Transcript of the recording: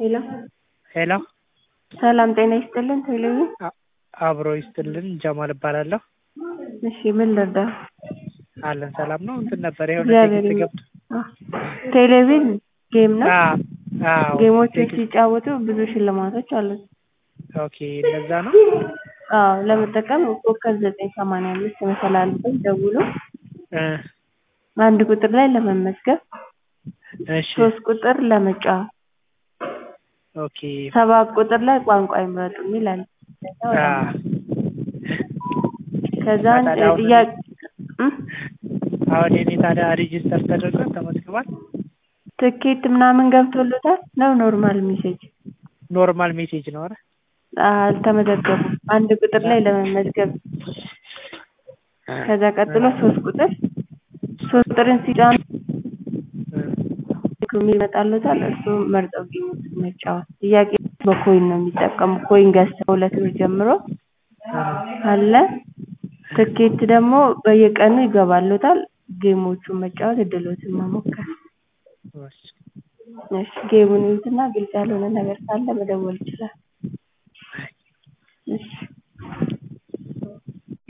ሄሎ ሄሎ ሰላም ጤና ይስጥልን ቴሌቪ አብሮ ይስጥልን ጀማል እባላለሁ። እሺ ምን ልርዳ? አለን ሰላም ነው። እንትን ነበር የሆነ እግዚአብሔር ቴክስት ገብቶ ይመስገን። ቴሌቪዥን ጌም ነው። አዎ አዎ ጌሞችን ቴክስት ሲጫወቱ ብዙ ሽልማቶች አሉት። ኦኬ እንደዛ ነው። አዎ ለመጠቀም ኮከብ ዘጠኝ ሰማንያ አምስት መሰላልበት ደውሎ እ አንድ ቁጥር ላይ ለመመዝገብ እሺ ሶስት ቁጥር ለመጫወት ኦኬ ሰባት ቁጥር ላይ ቋንቋ ይምረጡ የሚል አለ። አ ከዛ ታዲያ አሁን ጥያቄ እ? አሁን የኔ ታዲያ ሬጂስተር ተደርጓል ተመዝግቧል። ትኬት ምናምን ገብቶሎታል ነው ኖርማል ሜሴጅ? ኖርማል ሜሴጅ ነው አይደል? አልተመዘገቡም። አንድ ቁጥር ላይ ለመመዝገብ ከዛ ቀጥሎ ሶስት ቁጥር ሶስት ቁጥርን ሲጫኑ የሚል ይመጣልዎታል። እሱ መርጠው ጌሞችን መጫወት። ጥያቄ በኮይን ነው የሚጠቀሙ ኮይን ገዝተው ሁለት ብር ጀምሮ አለ። ትኬት ደግሞ በየቀኑ ይገባልዎታል። ጌሞቹን መጫወት እድሎትን መሞከር። እሺ ጌሙን ይዩትና ግልጽ ያልሆነ ነገር ካለ መደወል ይችላል። እሺ